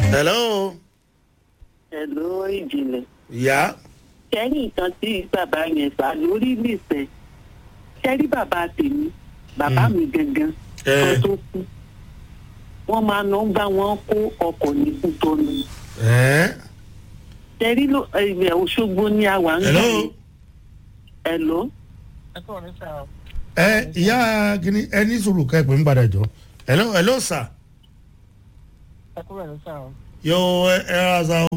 hello. Hello ìjìnlẹ̀. ìyá. Kẹ́rì nǹkan tí bàbá yẹn fà lórí nìfẹ́. Kẹ́rì bàbá tèmi, bàbá mi gangan, Eh. kan tó kú. Wọ́n máa lọ ń bá wọn kó ọkọ̀ ní Kútọ́nù. ẹ Kẹ́rì ló ilẹ̀ Òṣogbo ní àwa ń hello. gbé. Hello. ẹ kọ́ ní sáà ẹ ìyá kìíní ẹ ní sùúrù ká ẹ pè ń padà jọ. hello hello sir. ẹ kúrò ní sáà yo ẹ ẹ ra sa o.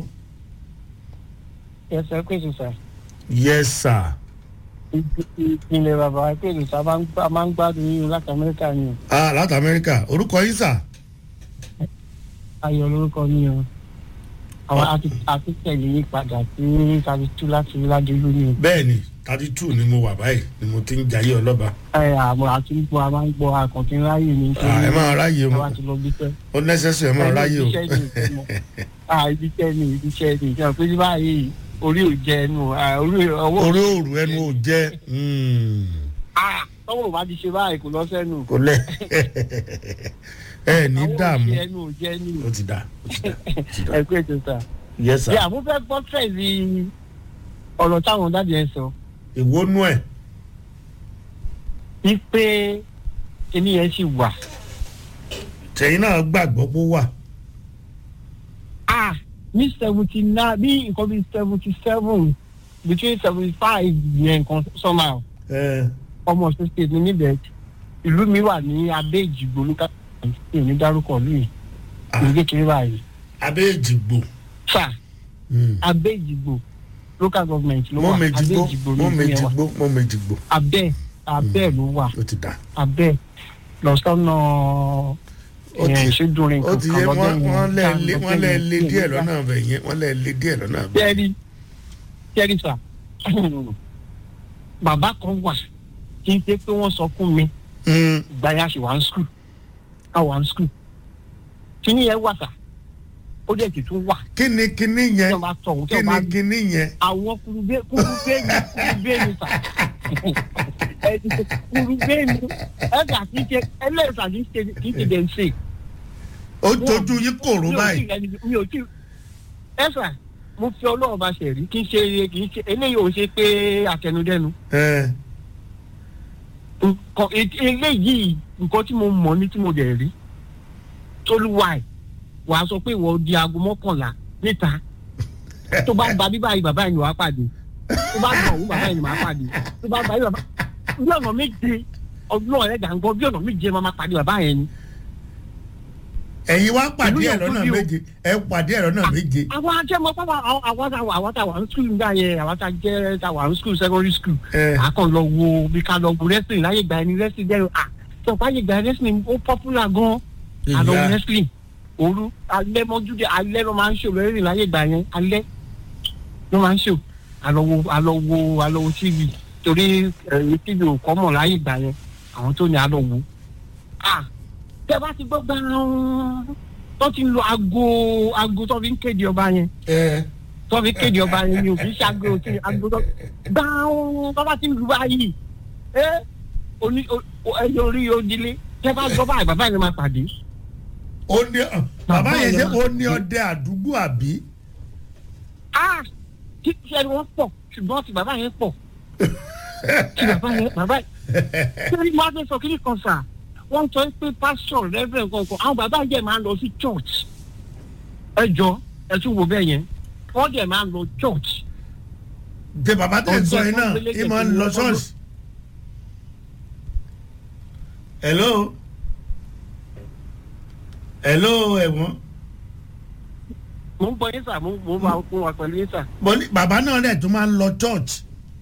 yẹsẹ ẹ pèsè sà yes sir. ìpínlẹ̀ bàbá ẹ pèsè sà a máa ń gbádùn yín láti amẹ́ríkà ni o ah láti amẹ́ríkà orúkọ yín sà. ayọ̀ lórúkọ mi o àwọn àti- àti tẹ̀lé yín padà sí tàbí tú láti ládùúgbò ni o bẹ́ẹ̀ ni thirty two ni mo wà báyìí ni mo ti ń jayé ọlọ́ba. ẹ àmọ́ àti ń gbọ́ a máa ń gbọ́ akọ̀tí ráyè ní Ah, ẹ máa ráyè o. ẹ wá ti lọ bí tẹ́ ó nẹ́sẹ̀sì ẹ máa ráyè o. ibi tẹ́ ni ibi tẹ́ ni ìjọba pé báyìí orí ò jẹ ẹnu ah, orí ọwọ́ orí òòrù ẹnu ò jẹ́ mm, ah tọ́wọ́ ò bá ti ṣe báyìí kò lọ sẹ́nu kò lẹ̀ ẹ ní ọwọ́ ò dààmú ṣe ẹnu ò jẹ́ ní ó ti dà ó ti dà ó ti dà ẹ pé ètò sà. yes sir. yà mo fẹ́ gbọ́ tẹ̀lé ọ̀rọ̀ táwọn dáàdi ẹ̀ sọ ìwónú ẹ̀ wípé kíní yẹn sì wà. tẹ̀yìn náà gbàgbọ́ pé ó wà. ah ní seventy nine ní nǹkan bíi seventy seven between seventy five yẹn nǹkan somehow ẹ ọmọ ọ̀sẹ̀ state ní níbẹ̀ ìlú mi wà ní abẹ́ ìjìgbò lókà ní dárúkọ lóyè Ah. ní kékeré báyìí abẹ́ èjìgbò. sà Mm. abẹ́ ìjìgbò local government ló mọ́ wà méjì abẹ́ gbó ìjìgbò mọ́ ní méjì ìpínlẹ̀ wa gbó mọ́ méjì gbó abẹ́ abẹ́ ló wà ó ti dà. abẹ́ lọ́sọ́nà Ó ti- ìṣèdúnrin ó ti yẹ wọ́n wọ́n lẹ́ lé wọ́n lẹ́ lé díẹ̀ lọ́nà ọ̀bẹ yẹn wọ́n lẹ́ lé díẹ̀ lọ́nà ọ̀bẹ. jẹ́rí jẹ́rí sà bàbá kan wà kí n ṣe pé wọ́n sọ fún mi Mm. ìgbà yẹn a ṣì wà ní skul a wà ní skul kíní yẹn wà sà ó dẹ̀ ti tún wà kí ni kíní tí yẹn wọ́n bá tọ̀ wọ́n tí kí wọ́n bá ni kíní yẹn. àwọn kurubé kurubé ni kurubé ni sà ẹni kurubé ni ẹ̀ka kì í ṣe ẹlẹ́sà kì í ṣe kì í ṣe dẹ̀ ń ṣe. ó tójú yín kòrò mi ò tí báyìí. ì rẹni- mi ò tí ì ẹ̀sà mo fi ọlọ́run bá ṣe rí kì í ṣe kì í ṣe eléyìí ò ṣe pé àtẹnudẹ́nu ẹ nǹkan e- eléyìí nǹkan tí mo mọ̀ ní tí mo dẹ̀ rí tólúwa ẹ̀ wà á sọ pé ìwọ di aago mọ́kànlá níta tó bá gba bíbá yìí bàbá yìí ni wàá pàdé tó bá gba òun bàbá yìí ni wàá pàdé tó bá gba yìí bàbá bí ọ̀nà méje ọdún ọ̀rẹ́ gàǹgọ́ bí ọ̀nà méje máa ma pàdé bàbá yẹn ni. ẹ̀yin wá pàdé Ìlú ẹ̀ yẹn lọ́nà tóbi o. méje ẹ̀ pàdé ẹ̀ lọ́nà méje. àwọn ajẹmọ pápá àwọn táwọn àwọn táwọn ń skul nígbà yẹn àwọn tá jẹ táwọn ń skul secondary school ẹ àkàn lọ wo bí ká lọ wo wrestling láyé ìgbà ẹni wrestling dẹrù à tó bá yẹ ìgbà wrestling ó popular gan àlọ wo ìyá wrestling òru alẹ́ mọ́júdé alẹ́ ló máa ń ṣò wrestling láyé ìgbà yẹn alẹ́ ló máa ń ṣò àlọ wo àlọ wo àlọ wo tv torí ẹ tv ò kọ́ mọ̀ láyé ìgbà yẹn àwọn tó ní àlọ wo à tẹ bá ti gbọ́ gbàrán tó ti ń lo aago aago tó fi ń kéde ọba yẹn ẹ tó fi kéde ọba yẹn ni òbí ṣàgbé òtí agbódò gbàùn tó bá ti ń lu báyìí ẹ oní ẹyẹ orí odile tẹ bá gbọ́ báyìí bàbá yẹn máa pàdé ó ní bàbá yẹn ṣe yẹn ó ní ọdẹ àdúgbò àbí. ah kí tí ẹni wọn pọ̀ ṣùgbọ́n ti bàbá yẹn pọ̀ ti bàbá yẹn bàbá yẹn sẹ́ni máa fẹ́ sọ kí ni kan sà wọ́n sọ pé pásítọ̀ rẹ́fẹ̀rẹ̀ kankan àwọn bàbá yẹn máa ń lọ sí church ẹ jọ ẹ tún wo bẹ́ẹ̀ yẹn wọ́n dẹ̀ máa ń lọ church jẹ bàbá tẹ̀ ń sọ yín náà Ọjọ́ ẹ máa ń lọ ìgbélékè ṣọ́ọ̀ṣì. hello hello ẹ̀wọ̀n mo ń gbọ́ yín sà mo mo máa ń wà pẹ̀lú yín sà. mo ní bàbá náà dẹ̀ tún máa ń lọ church.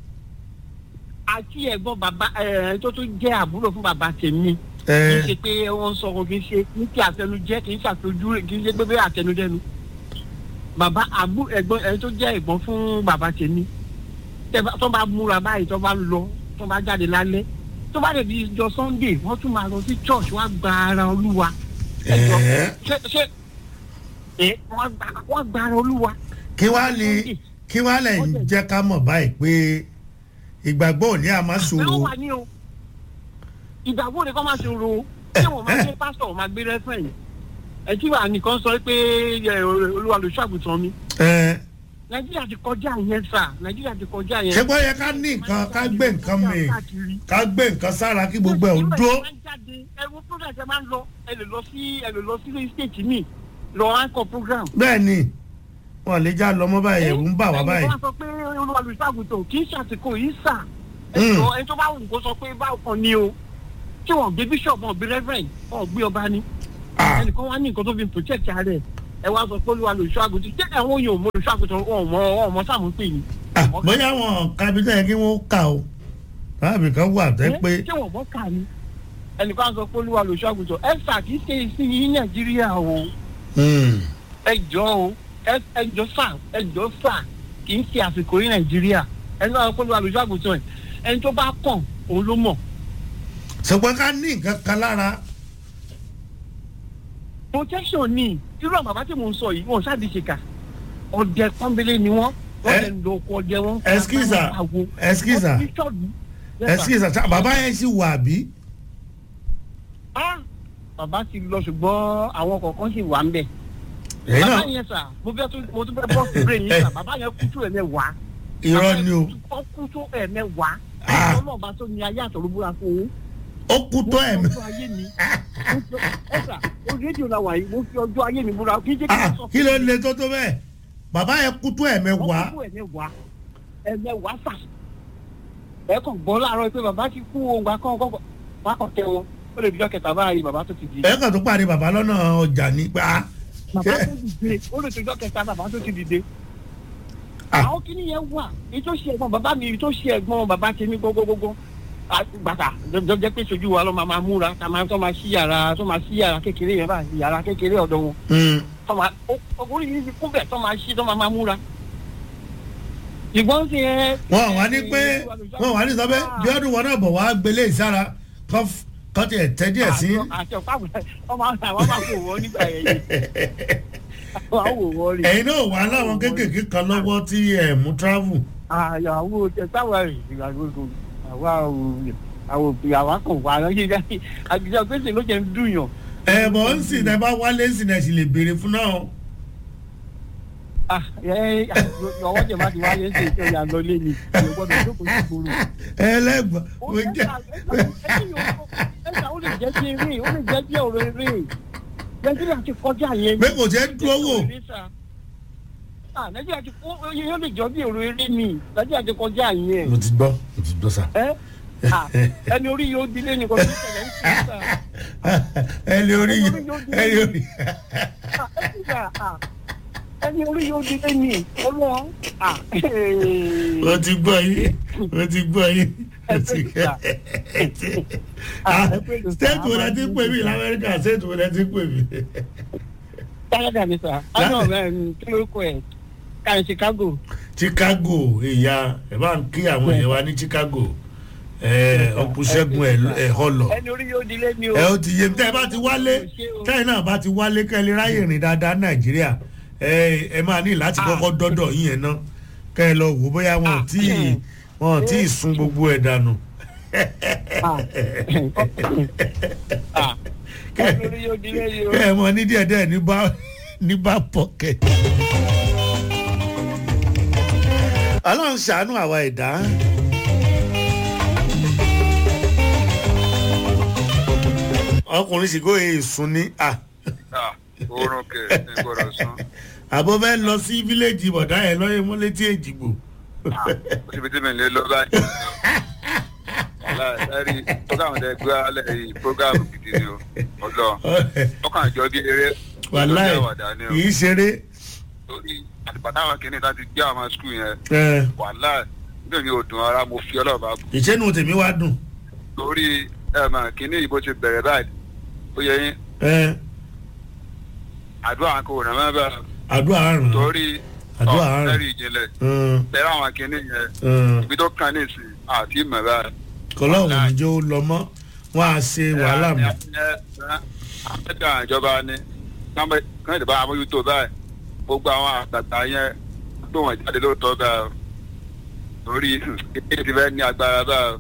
àti ẹ̀gbọ́n bàbá ẹ̀ tó tún jẹ́ àbúrò fún bàbá tèmi kì ẹ í ṣe pé wọ́n sọ wọn kì í ṣe kì í ṣe àtẹnujẹ́ kì í ṣàtọjú kì í ṣe pé bẹ́ẹ̀ àtẹnudẹ́nu. bàbá àbú ẹ̀gbọ́n ẹ̀ tó jẹ́ ẹ̀gbọ́n fún bàbá tèmi tẹ́ bá- tó bá múra báyìí tó bá lọ tó bá jáde lálẹ́ tó bá lè di ìjọ sunday wọ́n tún máa lọ sí church wọ́n á gba ara olúwa. ẹ jọ ẹ ṣé ṣé ẹ wọ́n gba- wọ́n gba ara olúwa. kí wàá lè kí wàá lè jẹ́ ká mọ̀ báyìí pé ìgbàgbọ́ òní àmọ́ Bẹ́ẹ̀ sòrò wà ní o. Ìgbàgbọ́ ni kọ́ máa ṣe ro. Ṣé wọ́n máa gbé pásítọ̀ máa gbé rẹ́fẹ̀rẹ̀? ẹ tí wàá nìkan sọ pé ẹ, olúwa ló ṣàgùtàn mi ẹ nàìjíríà ti kọjá yẹn sà nàìjíríà ti kọjá yẹn. ṣé bọ́ yẹ ká ní nǹkan ká gbé nǹkan mi Káàkiri. ká gbé nǹkan sára kí gbogbo ẹ̀ ń dúró. ẹ wo program ẹ máa ń lọ ẹ lè lọ sí ẹ lè lọ sí state mi lọ anchor program. bẹ́ẹ̀ ni wọn lè já lọ mọ́ báyìí ẹ̀rù ń bà wá báyìí. ẹni tó bá sọ pé olúwa ló ṣàgùtàn kì í ṣàtìkò yìí sà. Mm. ẹjọ ẹni tó bá wù kó sọ pé báwo kan ni o tí wọn gbé bishop wọn gbé reverend wọn gbé ọba ni Ah, ẹnìkan wá ní nǹkan tó fi protect ara ẹ ẹ wá sọ pé olúwa ló ṣàgùtàn tí àwọn yòó mọ olùṣàgùtàn wọn ò mọ wọn ò mọ sáàmù pè ní. ah, bóyá wọn kábítà yẹ kí wọ́n kà ó láàbì kan wà tẹ́ pé ṣé wọn bọ kà ní ẹnìkan sọ pé olúwa ló ṣàgùtàn ẹ sà kì í ṣe ìsinyìí nàìjíríà o hmm, ẹ jọ o ẹ ẹ jọ sà ẹ jọ sà kì í ṣe àsìkò yìí nàìjíríà ẹni náà pé olúwa ló ṣàgùtàn ẹ ẹni tó bá kàn òun ló mọ̀ ṣùgbọ́n ká ní nǹkan kan lára protection ni irú àwọn bàbá tí mò ń sọ yìí wọn ṣáà di ṣèkà ọdẹ pọnbélé ni wọn wọn Ẹ- lè lo oko ọdẹ wọn. Excuse-a, excuse-a, ẹsikísà ṣá bàbá yẹn sì wà bí. bàbá ti lọ ṣùgbọ́n àwọn kọ̀ọ̀kan sì wà ń bẹ̀. èyí bàbá náà yẹn sà mo fẹ́ tún mo tún fẹ́ bọ́ sí brain yín sà bàbá yẹn kú tó ẹ̀mẹ́wàá. irọ́ ni o ó kú tó ẹ̀mẹ́wàá. Ah. ọlọ́ọ̀bá tó ní ayé àtọ̀rọ̀ búra fún òun. ó kú tó ẹ̀mí. mo fi ọjọ́ ayé mi mo fi- ẹ sà o rédíò la wà yìí mo fi ọjọ́ ayé mi búra kí n jẹ́ kí Ah, n sọ kí ló le tó tó bẹ́ẹ̀ bàbá yẹn kú tó ẹ̀mí wá. wọ́n kú ẹ̀mẹ́wàá ẹ̀mẹ́wàá sà ẹ kàn gbọ́ láàárọ̀ pé bàbá ti kú ohun kan kọ́kọ́ wá kàn tẹ wọn ó lè dijọ́ kẹta báyìí bàbá tó ti di ẹ kàn tó pàdé bàbá lọ́nà ọjà ní pa. bàbá tó dìde ó lè dijọ́ kẹta bàbá tó ti dìde. Ah. àwọn kìíní yẹn wà èyí tó ṣe ẹ̀gbọ́n bàbá mi èyí tó ṣe ẹ̀gbọ́n bàbá tèmi gbogbogbò bàtà jọjọ pé sojú wa ló máa máa múra tá máa tó máa ṣí yàrá tó máa ṣí yàrá kékeré yẹn báyìí yàrá kékeré ọ̀dọ̀ wọn tó máa ọkùnrin yìí ti kún bẹ̀ tó máa ṣí tó máa máa múra. ìgbọ́n ti ẹ. wọn wà ní pé wọn wà ní sọ pé bí ọdún wọn náà bọ̀ wá gbélé ìsára kọ́ tiẹ̀ tẹ́ díẹ̀ sí. àti ọ̀pá àwọn máa àwọn máa wò wọ́n nígbà yẹn yìí àwọn á wò wọ́n rí. ẹ̀yin náà wà láwọn kéékèèké kan lọ́wọ́ tí ẹ̀ mú travel. àyàwó tẹ̀sáwá rẹ̀ ìgbàgbọ́dọ̀ àwa ò àwọn òbí àwa kàn wá lọ́yẹ̀ dáhì àgbẹ̀jọ gbèsè ló jẹ́ ń dùnyàn. ẹ bọ̀ ń sìn ẹ bá wálé ń sìn ẹ sì lè béèrè fún náà. ọwọ́ jẹ̀ má ti wáyé ń ṣe ìṣe ìyá lọ lé ni ìyẹn gbọ́dọ̀ jókòó sí gbòòrò. ẹlẹ́gbọ̀n ó mo jẹ́. ẹ̀ka ó lè jẹ́ bí eré ó lè jẹ́ bí ọ̀rọ̀ eré nàìjíríà ti kọjá yẹn. pé kò jẹ́ dúró wò. Ah, nàìjíríà ti kó yóò lè jọ bí ọ̀rọ̀ eré ni nàìjíríà ti kọjá yẹn. mo ti gbọ́ mo ti gbọ́ sá. ẹ Ah, ẹni orí yóò dilé nìkan tó ṣẹlẹ̀ ń sìn sà. ẹni orí yìí ẹni orí. Ah, ẹ sì sà, ah, ẹni orí yóò dilé ni ọlọ́run. Ah, mo ti gbọ́ yín mo ti gbọ́ yín. Ẹ pé ìgbà. Ah, ẹ pé ìgbà. state wo lẹ ti ń pè mí lamẹ́ríkà state wo lẹ ti ń pè mí. Canada ni sà. Àná ọ̀rẹ́ kí ló kọ ẹ̀? Kàrin Chicago. chicago ìyá ẹ bá ń kí àwọn èèyàn wa ní chicago ẹ ọkùnṣẹ́gun ẹ họlọ Ẹni orí yóò dilé ni o. ẹ ó ti yé tẹ́ ẹ bá ti wálé tẹ́yìn náà bá ti wálé kẹ́ ẹ lè ráyè rìn dáadáa nàìjíríà ẹ ẹ máa ní láti kọ́kọ́ dọ́dọ̀ yín yẹn ná kẹ́ ẹ lọ wò bóyá wọn ò tí ì wọn ò tí ì sun gbogbo ẹ̀ dànù. Ah, Ẹni orí yóò dilé ni o. kẹ́ ẹ mọ ní díẹ̀díẹ̀ ní bá ní bá pọ̀kẹ́. ọlọ́run ṣàánú àwa ẹ̀dá. ọkùnrin sì kó èèsùn ní à Ah, oorun kẹ ní gbọ́dọ̀ sùn àbọ̀ bẹ́ẹ̀ lọ sí fíléèjì bọ̀dá ẹ̀ lọ́yẹ̀ mọ́ létí èjìgbò. ó sì fi tí mi lè lọ báyìí. láì program tẹ gbé alẹ́ yìí program gidi ni o ọlọ ọkàn àjọ bí eré wàláì ọjọ́ àwàdà ni o kì í ṣeré. lórí àtìpàtà àwọn kìnìún tá ti gbé àwọn skul yẹn ẹ, wàláì níbi mi ò dùn ara mo fi ọlọ́ọ̀bá bù ìṣẹ́nu tèmi wá dùn. lórí ẹ̀mọ̀ kìnìún yìí bó ti bẹ̀rẹ̀ báyìí ó yẹ yín ẹ, àdúrà kò ràn mọ́ bẹ́ẹ̀ àdúrà àrùn. torí Àdúrà àrùn. ọ̀rẹ́rì ìjìnlẹ̀ bẹ̀rẹ̀ àwọn kìnìún yẹn ibi tó kàn ní ìsìn àti ìmọ̀ báyìí. kọlọ́hún ní jẹ́ ó lọ mọ́ wọ́n á ṣe wàhálà mi. àpẹẹrẹ ìjọba ni kán ìdìbò àmójútó báyìí gbogbo àwọn àgbàgbà yẹn tó wọn jáde lóòótọ́ báyìí lórí èyí ti fẹ́ ní agbára báyìí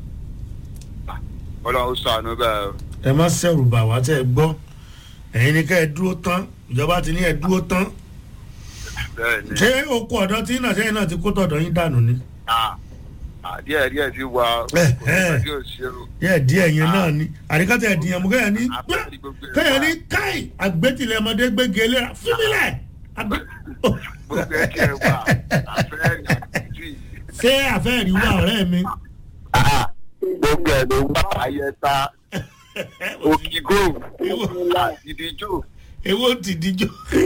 ọlọ́run ó sànú báyìí. ẹ má ṣẹ̀rù bà wá tẹ́ ẹ gbọ́ ẹ̀yin ni ká ẹ dúró tán ìjọba ti ní ẹ dúró tán bẹ́ẹ̀ ni ṣé oko ọ̀dọ́ tí náà sẹ́yìn náà ti kó tọ̀dọ̀ yín dànù ni Ah, ah, díẹ̀ díẹ̀ ti wà Eh, kò eh. sí tí ò ṣe o. díẹ̀ díẹ̀ yẹn náà ni àríkàtà ẹ̀dìyàn mú kẹ́yìn ní Ah, gbá àbẹ́rẹ́ gbogbo ẹ̀ kẹ́yìn wà. ní káì àgbẹ̀tìlẹ̀ ọmọdé gbége léra fúnmílẹ̀ àgbẹ̀. gbogbo ẹ̀ tiẹ̀ wà àfẹ́rẹ́ àtìjú ṣé àfẹ́rí wà ọ̀rẹ́ mi. gbogbo ẹ̀ ló wà ayẹta òkìgò àtìdíjò èwo ti díjọ.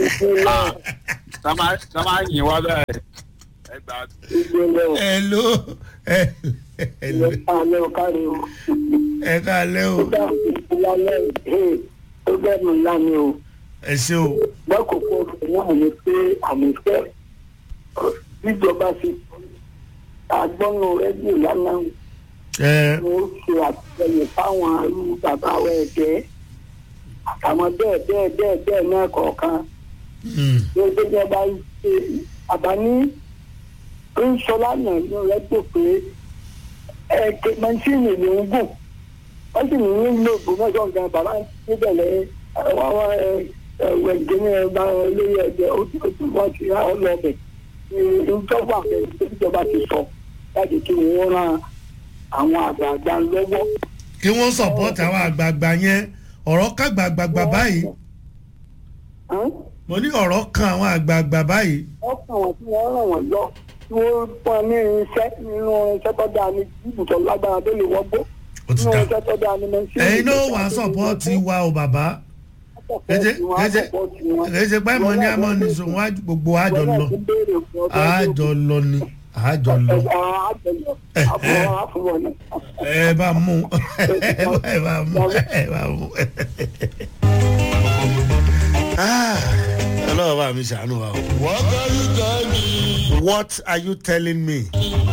tá máa yìn wá bẹ́ẹ̀ ẹ gbà ẹ ló ẹ ẹ ló alẹ́ o káre o ẹ káalẹ́ o lálẹ́ ẹ̀ ó bẹ́ẹ̀ mi lánàá o ẹ ṣe o lákòókò náà ni pé àmì fẹ́ níjọba fi agbọ́nù rẹ́díò lánàá ẹ ni ó ṣe àtìlẹyìn fáwọn arú bàbá wa ẹ̀jẹ̀ àtàwọn bẹ́ẹ̀ bẹ́ẹ̀ bẹ́ẹ̀ bẹ́ẹ̀ náà kọ̀ọ̀kan mm, ní gbogbo ọba ṣe àbáni ń sọ lánàá ní rẹ́díò pé ẹ̀ẹ́dẹ̀ mọ́ṣíìnì ló ń gùn wọ́n sì ní nílò ògbómọ̀ṣọ́ nǹkan bàbá níbẹ̀ lẹ́yìn àwọn ẹ̀wẹ̀gẹ́ ní ẹ̀bá olóyè ẹ̀jẹ̀ ojú wọn ti rá ọ lọ́bẹ̀ ìjọba ìjọba ti sọ láti kí wọ́n ran àwọn àgbààgbà lọ́wọ́. kí wọ́n sọ̀pọ̀tì àwọn àgbààgbà yẹn ọ̀rọ̀ kàgbàgbàgbà báyìí mo ní ọ̀rọ̀ kan àwọn àgbààgbà báyìí wọ́n kàn wọ́n tí wọ́n ràn wọ́n lọ tí wọ́n pọ́n ní irinṣẹ́ nínú irinṣẹ́ tó dáa ní ibùsọ̀ lágbára tó lè wọ́gbó ó ti nínú dá irinṣẹ́ tó dáa ní mẹ́sìn. ẹ̀yin náà wà sọ̀pọ̀tì wa o bàbá kẹ́jẹ́ kẹ́jẹ́ kẹ́jẹ́ pé mo ní àmọ́ ní sùn wá gbogbo àjọ lọ àjọ lọ ni àjọ lọ ẹ bá mú ẹ bá mú ẹ bá mú. Ah, ọlọ́run bá mi ṣàánú wa o. What are you telling me? What are you telling me?